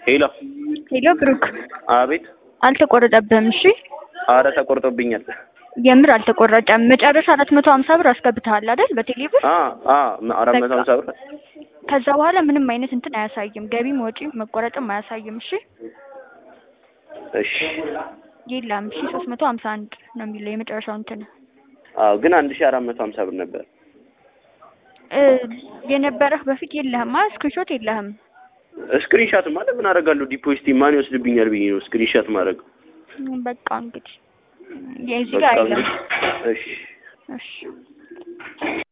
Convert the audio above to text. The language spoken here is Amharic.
ሄሎ ሄሎ ብሩክ፣ አቤት። አልተቆረጠብህም? እሺ አረ ተቆርጦብኛል። የምር አልተቆረጠም። መጨረሻ አራት መቶ ሀምሳ ብር አስገብተሃል አይደል? በቴሌ ብር። አ አ አራት መቶ ሀምሳ ብር ከዛ በኋላ ምንም አይነት እንትን አያሳይም፣ ገቢም ወጪም መቆረጥም አያሳይም። እሺ እሺ። የለም። እሺ ሶስት መቶ ሀምሳ አንድ ነው የሚለው የመጨረሻው እንትን አዎ ግን አንድ ሺህ አራት መቶ ሀምሳ ብር ነበር። እ የነበረህ በፊት የለህም? አ ስክሪንሾት የለህም? ስክሪንሻት ማለት ምን አደርጋለሁ? ዲፖዚት ማን ይወስድብኛል ብዬ ነው ስክሪንሻት ማድረግ። በቃ እንግዲህ የዚህ ጋር አይደለም። እሺ እሺ